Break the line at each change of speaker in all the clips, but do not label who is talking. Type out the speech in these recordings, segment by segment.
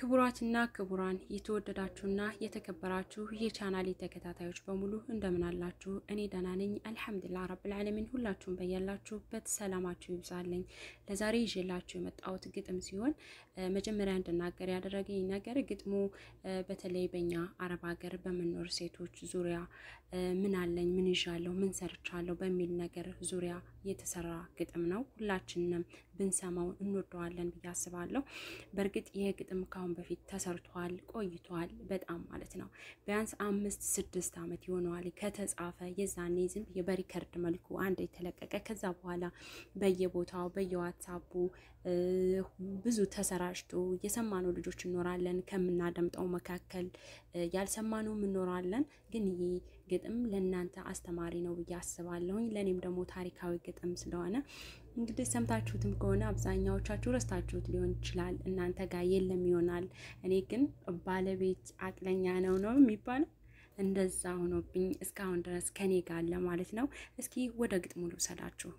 ክቡራትና ክቡራን የተወደዳችሁና የተከበራችሁ የቻናሌ ተከታታዮች በሙሉ እንደምን አላችሁ? እኔ ደህና ነኝ አልሐምዱሊላህ ረብል ዓለሚን። ሁላችሁም በያላችሁበት ሰላማችሁ ይብዛልኝ። ለዛሬ ይዤላችሁ የመጣሁት ግጥም ሲሆን መጀመሪያ እንድናገር ያደረገኝ ነገር ግጥሙ በተለይ በእኛ አረብ ሀገር በምንኖር ሴቶች ዙሪያ ምን አለኝ፣ ምን ይዣለሁ፣ ምን ሰርቻለሁ በሚል ነገር ዙሪያ የተሰራ ግጥም ነው። ሁላችንም ብንሰማው እንወደዋለን ብዬ አስባለሁ። በእርግጥ ይህ ግጥም ካሁን በፊት ተሰርቷል ቆይቷል፣ በጣም ማለት ነው። ቢያንስ አምስት ስድስት ዓመት ይሆነዋል ከተጻፈ። የዛኔ ዝም ብዬ በሪከርድ መልኩ አንድ የተለቀቀ ከዛ በኋላ በየቦታው በየዋትሳፑ ብዙ ተሰራጭቶ የሰማነው ልጆች እንኖራለን፣ ከምናደምጠው መካከል ያልሰማነው እንኖራለን። ግን ይህ ግጥም ለእናንተ አስተማሪ ነው ብዬ አስባለሁኝ። ለእኔም ደግሞ ታሪካዊ ግጥም ስለሆነ እንግዲህ ሰምታችሁትም ከሆነ አብዛኛዎቻችሁ ረስታችሁት ሊሆን ይችላል፣ እናንተ ጋር የለም ይሆናል። እኔ ግን ባለቤት አቅለኛ ነው ነው የሚባለው እንደዛ ሆኖብኝ እስካሁን ድረስ ከኔ ጋር አለ ማለት ነው። እስኪ ወደ ግጥሙ ልውሰዳችሁ።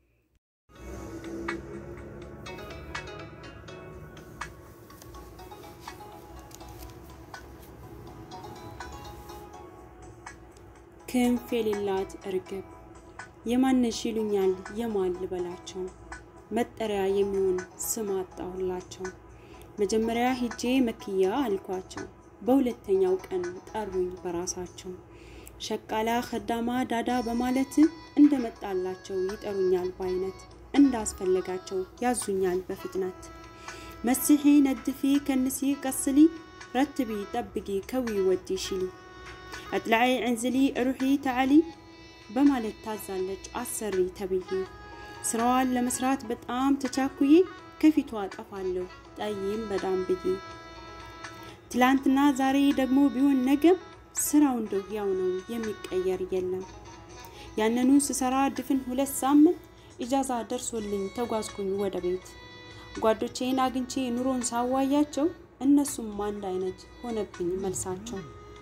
ክንፍ የሌላት እርግብ የማነሽ ይሉኛል የማን ልበላቸው፣ መጠሪያ የሚሆን ስም አጣሁላቸው። መጀመሪያ ሂጄ መክያ አልኳቸው፣ በሁለተኛው ቀን ጠሩኝ በራሳቸው። ሸቃላ ከዳማ ዳዳ በማለት እንደመጣላቸው ይጠሩኛል በአይነት፣ እንዳስፈለጋቸው ያዙኛል በፍጥነት። መሲሒ ነድፊ ከንሲ ቀስሊ ረትቢ ጠብጊ ከዊ ወዲ ሽሊ አጥላዒ ዕንዝሊ ሩሒ ተዓሊ በማለት ታዛለች አሰሪ ተብዬ። ስራዋን ለመስራት በጣም ተቻኩዬ ከፊቷ ጠፋለሁ ጠይም በዳም ብዬ። ትላንትና ዛሬ ደግሞ ቢሆን ነገም ስራው እንደው ያው ነው የሚቀየር የለም። ያንኑ ስሰራ ድፍን ሁለት ሳምንት ኢጃዛ ደርሶልኝ ተጓዝኩኝ ወደ ቤት። ጓዶቼን አግኝቼ ኑሮን ሳዋያቸው እነሱም አንድ አይነት ሆነብኝ መልሳቸው።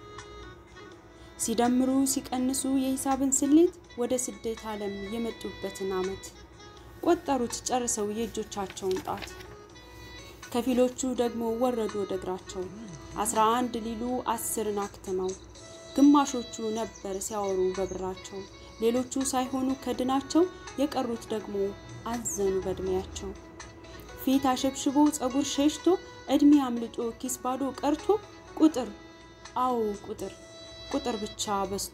ሲደምሩ ሲቀንሱ የሂሳብን ስሌት ወደ ስደት ዓለም የመጡበትን ዓመት ቆጠሩት ጨርሰው የእጆቻቸውን ጣት። ከፊሎቹ ደግሞ ወረዱ ወደ እግራቸው አስራ አንድ ሊሉ አስርን አክትመው። ግማሾቹ ነበር ሲያወሩ በብራቸው፣ ሌሎቹ ሳይሆኑ ከድናቸው የቀሩት ደግሞ አዘኑ በእድሜያቸው። ፊት አሸብሽቦ ጸጉር ሸሽቶ እድሜ አምልጦ ኪስ ባዶ ቀርቶ ቁጥር አዎ ቁጥር ቁጥር ብቻ በዝቶ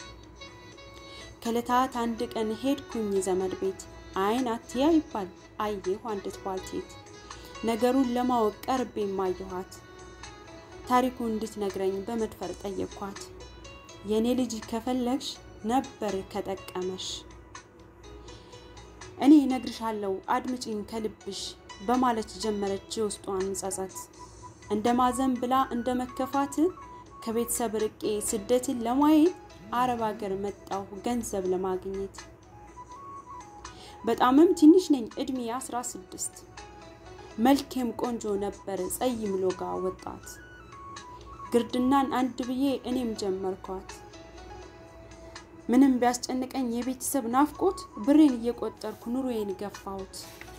ከዕለታት አንድ ቀን ሄድኩኝ ዘመድ ቤት አይን አትያ ይባል አየሁ አንዲት ባልቴት ነገሩን ለማወቅ ቀርቤ ማየኋት ታሪኩ እንድትነግረኝ በመድፈር ጠየቅኳት የእኔ ልጅ ከፈለግሽ ነበር ከጠቀመሽ እኔ ነግርሻለሁ አድምጪኝ ከልብሽ በማለት ጀመረች የውስጧን ጸጸት እንደ ማዘን ብላ እንደ መከፋት ከቤተሰብ ርቄ ስደትን ለማየት አረብ ሀገር መጣሁ ገንዘብ ለማግኘት። በጣምም ትንሽ ነኝ እድሜ አስራ ስድስት መልኬም ቆንጆ ነበር ጸይም ሎጋ ወጣት። ግርድናን አንድ ብዬ እኔም ጀመርኳት። ምንም ቢያስጨንቀኝ የቤተሰብ ናፍቆት ብሬን እየቆጠርኩ ኑሮዬን ገፋሁት።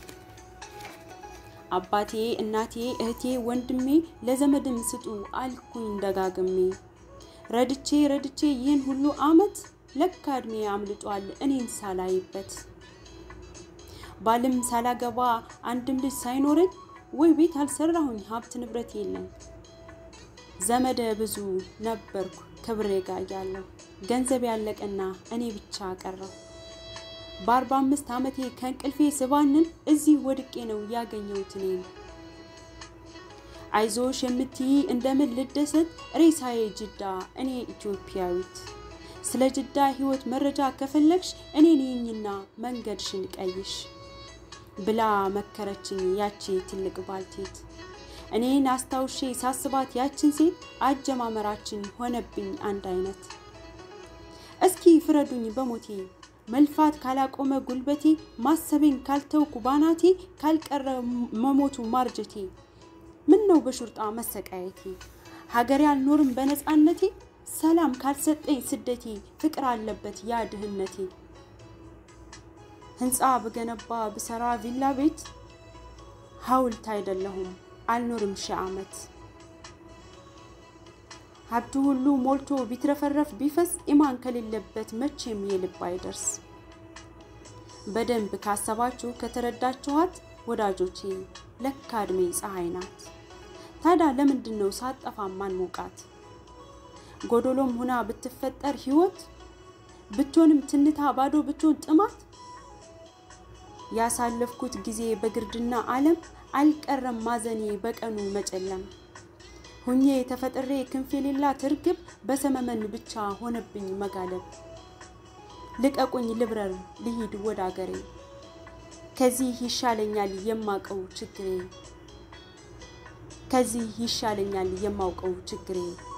አባቴ እናቴ እህቴ ወንድሜ ለዘመድም ስጡ አልኩኝ ደጋግሜ። ረድቼ ረድቼ ይህን ሁሉ አመት ለካ እድሜ አምልጧል እኔን ሳላይበት። ባልም ሳላገባ አንድም ልጅ ሳይኖረኝ ወይ ቤት አልሰራሁኝ ሀብት ንብረት የለኝ። ዘመደ ብዙ ነበርኩ ክብሬ ጋር ያለው ገንዘብ ያለቀና እኔ ብቻ ቀረው። በአርባ አምስት ዓመቴ ከእንቅልፌ ስባንን እዚህ ወድቄ ነው ያገኘሁት እኔን። አይዞሽ የምትይ እንደምን ልደሰት ሬሳዬ ጅዳ እኔ ኢትዮጵያዊት። ስለ ጅዳ ህይወት መረጃ ከፈለግሽ እኔን ይኝና መንገድሽን ቀይሽ ብላ መከረችኝ ያቺ ትልቅ ባልቴት። እኔን አስታውሼ ሳስባት ያችን ሴት አጀማመራችን ሆነብኝ አንድ አይነት። እስኪ ፍረዱኝ በሞቴ መልፋት ካላቆመ ጉልበቴ ማሰቤን ካልተውኩ ባናቴ ካልቀረ መሞቱ ማርጀቴ ምን ነው በሹርጣ መሰቃየቴ ሀገሬ አልኖርም በነፃነቴ ሰላም ካልሰጠኝ ስደቴ ፍቅር አለበት ያ ድህነቴ ህንፃ ብገነባ ብሰራ ቪላ ቤት ሀውልት አይደለሁም አልኖርም ሺህ ዓመት ሀብቱ ሁሉ ሞልቶ ቢትረፈረፍ ቢፈስ ኢማን ከሌለበት መቼም የልብ አይደርስ። በደንብ ካሰባችሁ ከተረዳችኋት ወዳጆቼ ለካ እድሜ ፀሐይ ናት። ታዲያ ለምንድን ነው ሳጠፋ ማን ሞቃት? ጎዶሎም ሁና ብትፈጠር ህይወት ብትሆንም ትንታ ባዶ ብትሆን ጥማት ያሳለፍኩት ጊዜ በግርድና ዓለም አልቀረም ማዘኔ በቀኑ መጨለም ሁኜ ተፈጥሬ ክንፍ የሌላት እርግብ በሰመመን ብቻ ሆነብኝ መጋለብ። ልቀቁኝ ልብረር ልሂድ ወደ አገሬ ከዚህ ይሻለኛል የማውቀው ችግሬ ከዚህ ይሻለኛል የማውቀው ችግሬ